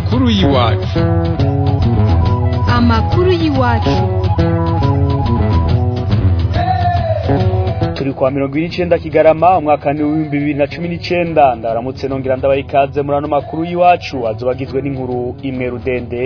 amakuru y'iwacu amakuru y'iwacu turi kwa mirongo ine n'icenda kigarama umwaka ni w'ibihumbi bibiri na cumi n'icenda ndaramutse nongera ndabaha ikaze muri ano makuru y'iwacu azoba agizwe n'inkuru imwe rudende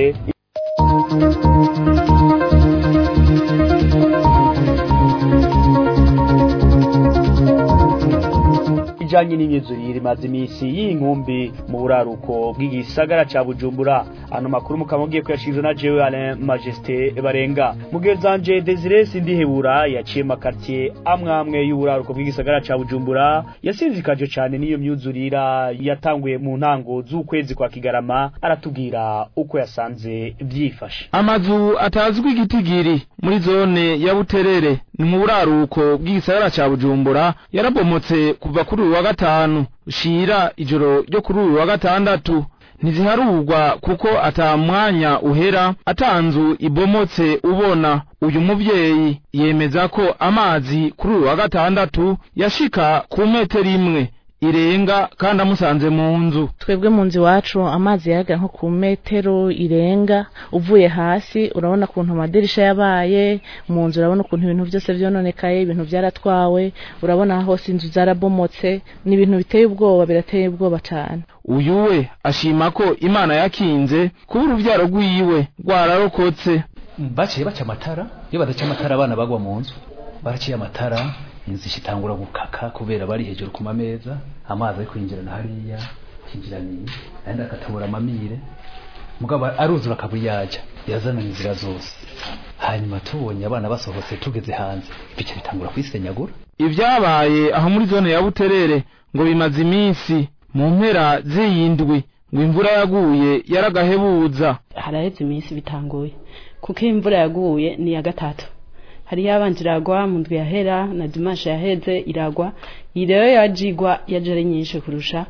ijanye n'imyuzurire imaze imisi y'inkumbi mu buraruko bw'igisagara ca bujumbura ano makuru mukaba mugiye kuyashikirizwa na jewe alain majesté barenga mugezanje desire sindihebura yaciye makartier amwe amwe y'uburaruko bw'igisagara ca bujumbura yasinzikajwe cane n'iyo myuzurira yatanguye mu ntango z'ukwezi kwa kigarama aratubwira uko yasanze vyifashe amazu atazwi igitigiri muri zone ya buterere ni mu buraruko bw'igisagara ca bujumbura yarabomotse kuva kuri uyu wa gatanu shira ijoro ryo kuri uyu wa gatandatu ntiziharurwa kuko ata mwanya uhera atanzu ibomotse ubona uyu muvyeyi yemeza ko amazi kuri uyu wa gatandatu yashika ku metero imwe irenga kandi amusanze mu nzu twebwe mu nzu iwacu amazi yaraga nko ku metero irenga uvuye hasi urabona ukuntu amadirisha yabaye mu nzu urabona ukuntu ibintu byose vyononekaye ibintu vyaratwawe urabona hose inzu zarabomotse ni ibintu biteye ubwoba birateye ubwoba cane uyu we ashima ko imana yakinze kuba uruvyaro rwiwe rwararokotse baciye baca amatara iyo badaca amatara abana bagwa mu nzu baraciye amatara inzu ishitangura gukaka kubera bari hejuru ku mameza amazi ari kwinjirana hariya kinjiraniye ayandi akatabura amamire mugabo aruzura akabuyaja yazana inzira zose hanyuma tubonye abana basohotse tugeze hanze bica bitangura kwisenyagura ivyabaye aho muri zone ya buterere ngo bimaze iminsi mu mpera z'iyindwi ngo imvura yaguye yaragahebuza haraheze iminsi bitanguye kuko imvura yaguye ni ya gatatu hari yabanje iragwa mu ndwi yahera na dimanche yaheze iragwa iyi rero yajigwa yaje ari nyinshi kurusha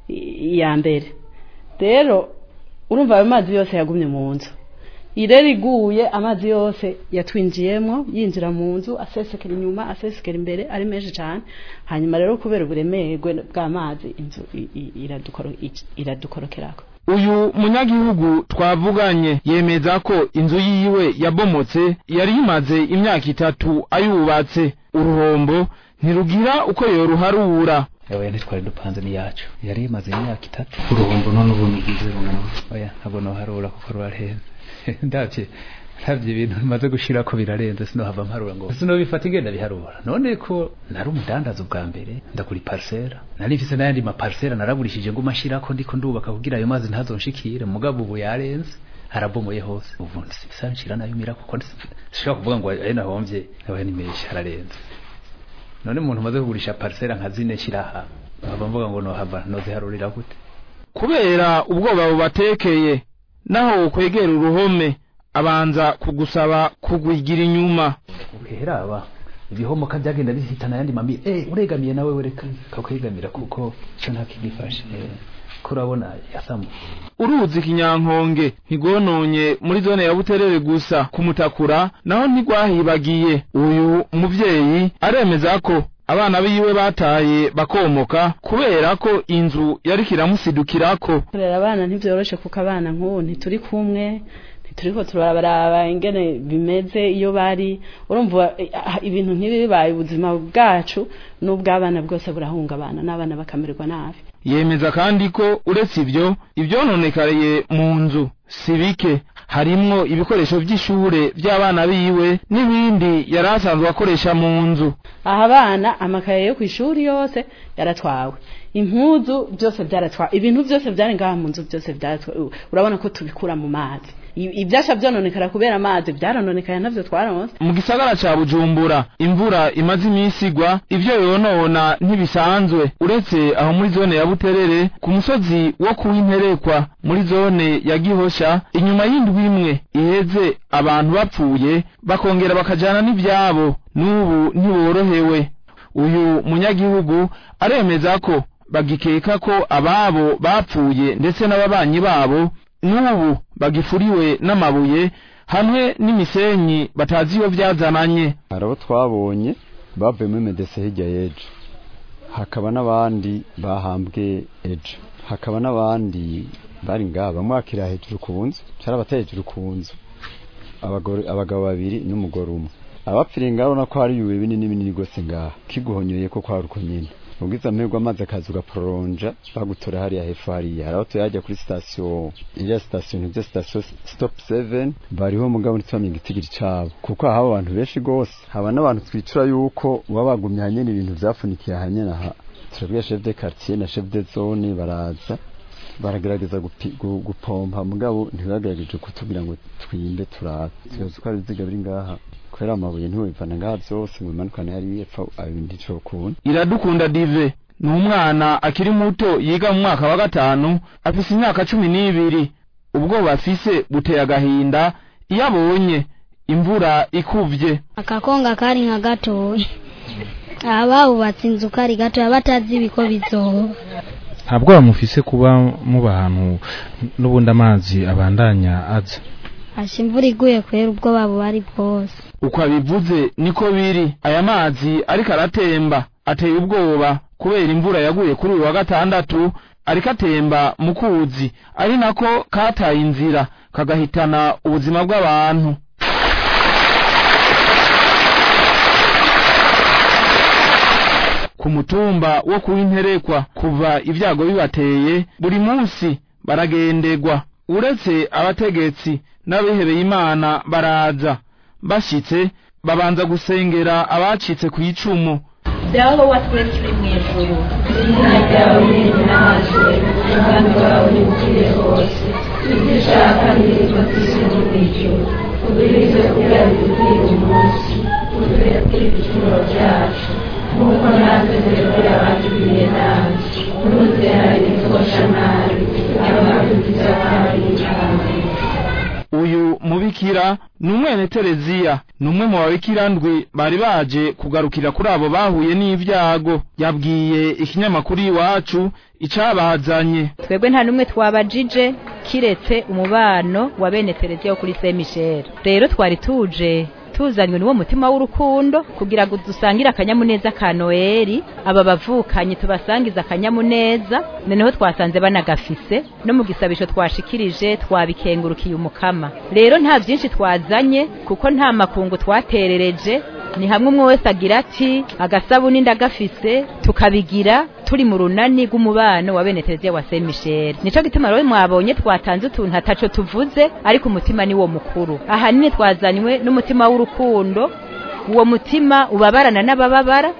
iya mbere rero urumva ayo mazi yose yagumye mu nzu iyi rero iguye amazi yose yatwinjiyemo yinjira mu nzu asesekera inyuma asesekera imbere ari menshi cyane hanyuma rero kubera uburemerwe bw'amazi inzu iradukorokerako uyu munyagihugu twavuganye yemeza ko inzu yiwe yabomotse yari imaze imyaka itatu ayubatse uruhombo ntirugira uko yoruharura oya ntitwari dupanze ni yacu yari imaze imyaka itatu uruhombo none ubu nugize rungana oya ntabwo noharura kuko rurarenze ndavye ndavye ibintu bimaze gushira ko birarenze sinohava mparura ngo sinobifata ingenda biharura none ko nari umudandaza ubwa mbere ndagura iparsera nari mfise n'ayandi maparsera naragurishije ngo mashirako ndiko ndubaka kugira ayo mazi ntazonshikire mugabo ubu yarenze harabomoye hose ubu nsanshira nayo mira kuko sishobora kuvuga ngo ayo nahomvye nawe ni menshi hararenze none umuntu umaze kugurisha parsera nka zine shiraha nkaba mvuga ngo nohava noziharurira gute kubera ubwoba bubatekeye naho kwegera uruhome abanza kugusaba kugwigira inyuma ukehera aba ibihomoka byagenda bihitana yandi mami eh uregamiye nawe wereka kakwegamira kuko cyo ntakigifashe eh kurabona yasamu uruzi kinyankonge ntigononye muri zone ya buterere gusa kumutakura naho ntigwahibagiye uyu muvyeyi aremeza ko abana biwe bataye bakomoka kubera ko inzu yariko iramusidukirako kurera abana ntivyoroshe kuko abana nk'ubu ntituri kumwe turiko turabaraba ingene bimeze iyo bari urumva ibintu nk'ibi bibaye ubuzima bwacu n'ubw'abana bwose burahungabana n'abana bakamererwa nabi yemeza kandi ko uretse ivyo ivyononekariye mu nzu si bike harimwo ibikoresho vy'ishure vy'abana biwe n'ibindi yari asanzwe akoresha mu nzu aha abana amakaye yo kw'ishuri yose yaratwawe impuzu byose byaratwawe ibintu byose byari ngaha mu nzu byose byaratwawe urabona ko tubikura mu mazi ibyasha byononekara kubera amazi byarononekaye navyo twaronse mu gisagara ca bujumbura imvura imaze iminsi igwa ivyo yonona ntibisanzwe uretse aho muri zone ya buterere ku musozi wo kuwinterekwa muri zone ya gihosha inyuma y'indwi imwe iheze abantu bapfuye bakongera bakajana n'ivyabo n'ubu ntiborohewe uyu munyagihugu aremeza ko bagikeka ko ababo bapfuye ndetse n'ababanyi babo n'ubu bagifuriwe n'amabuye hamwe n'imisenyi batazi iyo byazananye hari abo twabonye bavuye muri medese hirya y'ejo hakaba n'abandi bahambwe ejo hakaba n'abandi bari ngaha bamwe bakira hejuru ku nzu cyari abatari hejuru ku nzu abagore abagabo babiri n'umugore umwe abapfiriye ngaho urabona ko hari ibibuye binini binini rwose ngaha kiguhonyoye ko kwari uko nyine ubwiza amahirwe amazi akaza ugaporonja bagutora hariya hepfo hariya hari aho tuyajya kuri sitasiyo iriya sitasiyo ntibyo sitasiyo stop seven bariho mugabo ntitubamenye igitigiri cabo kuko haba abantu benshi rwose haba n'abantu twicura yuko baba bagumye hanyene ibintu vyapfunikiye hanyene aha turabwira chef de quartier na chef de zone baraza baragerageza gupi- gu- gupompa mugabo ntibagerageje kutubwira ngo twimbe turabe tuyoze ko ari ibiziga biri ngaha kubera amabuye ntiwibivana ngaha vyose ngo bimanukane hariya epfo abindi cokunda iradukunda dive ni umwana akiri muto yiga mu mwaka wa gatanu afise imyaka cumi n'ibiri ubwoba afise buteye agahinda iyo abonye imvura ikuvye akakonga kari nka gatoya aha bahubatse inzu kari gatoya batazi ibiko bizoba ntabwo bamufise kuba muba ahantu n'ubundi amazi abandanya aza asha imvura iguye kubera ubwoba buhari bwose uko abivuze niko biri aya mazi ariko aratemba ateye ubwoba kubera imvura yaguye kuri uyu wa gatandatu ariko atemba mu kuzi ari nako kataye inzira kagahitana ubuzima bw'abantu ku mutumba wo kuwinterekwa kuva ibyago bibateye buri munsi baragendegwa uretse abategetsi n'abihebeye imana baraza bashitse babanza gusengera abacitse ku icumu dawe wa twese uri mu ijuru izina ryawe rinazwe ubwami bwawe bukire hose ibyo ushaka birirwa ku isi no mu ijuru ubirize kugira bidukwiye umunsi uduhere kuri ibicumuro byacu nk'uko natwe turekera abatugiriye nabi ntuduterane ibitosha nabi abadukiza kandi amen uyu mubikira ni umwene tereziya ni umwe mu babikira ndwi bari baje kugarukira kuri abo bahuye n'ibyago yabwiye ikinyamakuru iwacu icabazanye twebwe nta n'umwe twabajije kiretse umubano wa bene tereziya wo kuri saint michel rero twari tuje tuzanywe n'uwo mutima w'urukundo kugira ngo dusangire akanyamuneza ka noheli aba bavukanye tubasangize akanyamuneza noneho twasanze banagafise no mu gisabisho twashikirije twabikengurukiye umukama rero nta byinshi twazanye kuko nta makungu twaterereje ni hamwe umwe wese agira ati agasabuni ndagafise tukabigira turi mu runani rw'umubano wa bene tereziya wa saint michel nico gituma rero mwabonye twatanze utuntu ataco tuvuze ariko umutima ni wo mukuru ahanini twazanywe n'umutima w'urukundo uwo mutima ubabarana n'abababara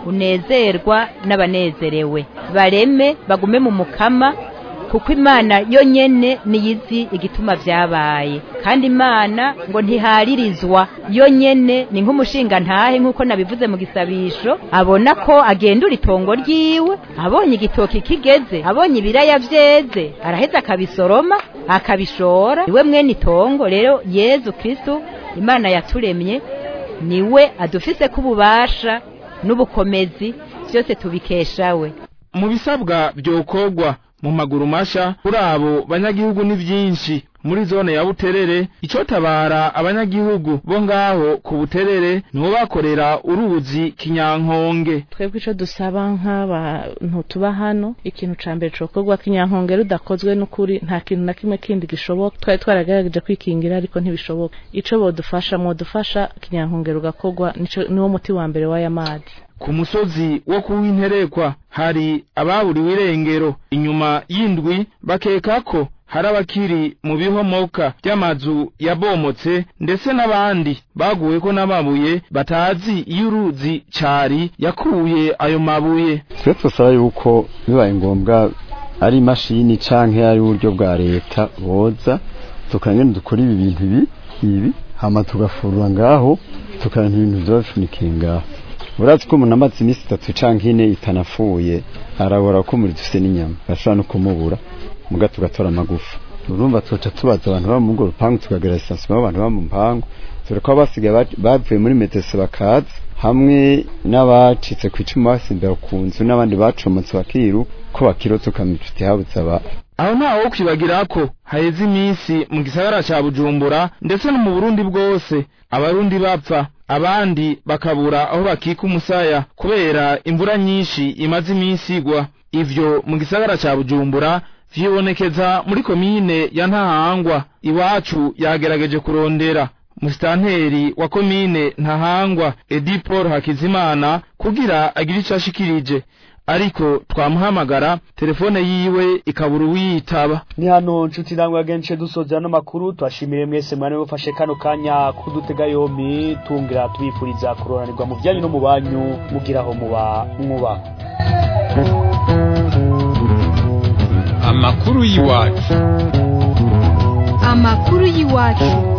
unezerwa n'abanezerewe bareme bagume mu mukama kuko imana yo nyene niyizi igituma vyabaye kandi imana ngo ntiharirizwa yo nyene ni nk'umushinga ntahe nk'uko nabivuze mu gisabisho abona ko agendura itongo ryiwe abonye igitoki kigeze abonye ibiraya vyeze araheza akabisoroma akabishora iwe mwene itongo rero yezu kristu imana yaturemye niwe adufise kububasha n'ubukomezi byose tubikesha we mu bisabwa byokorwa mu maguru masha kuri abo banyagihugu ni byinshi muri zone ya buterere icotabara abanyagihugu bo ngaho ku buterere nibo bakorera uruzi kinyankonge twebwe ico dusaba nk'abantu tuba hano ikintu ca mbere cokorwa kinyankonge rudakozwe n'ukuri nta kintu na kimwe kindi gishoboka twari twaragerageje kwikingira ariko ntibishoboka ico bodufasha mwodufasha kinyankonge rugakorwa nico niwo muti wa mbere w'aya mazi ku musozi wo kuwinterekwa hari ababuriwe irengero inyuma y'indwi bakeka ko hari abakiri mu bihomoka by'amazu yabomotse ndetse n'abandi baguweko n'amabuye batazi iyo uruzi cari yakuye ayo mabuye twe twasaba yuko bibaye ngombwa ari imashini canke ari uburyo bwa leta boza tukangene dukora ibi bintu ibi ibi hama tugafurura ngaho tukaranta ibintu vyoba bifunikiye ngaho urazi ko umuntu amaze iminsi itatu canke ine itanafuye arabora ko muri dufise n'inyama bashobora no kumubura muga tugatora amagufa urumva tuca tubaza abantu baba mu rupangu tukagira lisansi abantu baba mu mpangu dore ko abasigaye bavuye muri metese bakaza hamwe n'abacitse ku icumu basimbera ku nzu n'abandi bacomotse bakiru ko bakirotse ukamenya uti habuze aba aho ntawe wo kwibagira ko haheze iminsi mu gisagara ca bujumbura ndetse no mu burundi bwose abarundi bapfa abandi bakabura aho bakika umusaya kubera imvura nyinshi imaze iminsi igwa ivyo mu gisagara ca bujumbura vyibonekeza muri komine ya ntahangwa iwacu yagerageje kurondera musitanteri wa komine ntahangwa edi paul hakizimana kugira agire ico ashikirije ariko twamuhamagara telefone yiwe ikabura uwiyitaba ni hano nshuti namwe agenshi dusoza ano makuru twashimire mwese mwana mufashe kano kanya kudutega yombi tungira tubifuriza kuroranirwa mu byanyu no mu banyu mugiraho muba mwuba amakuru y'iwacu amakuru y'iwacu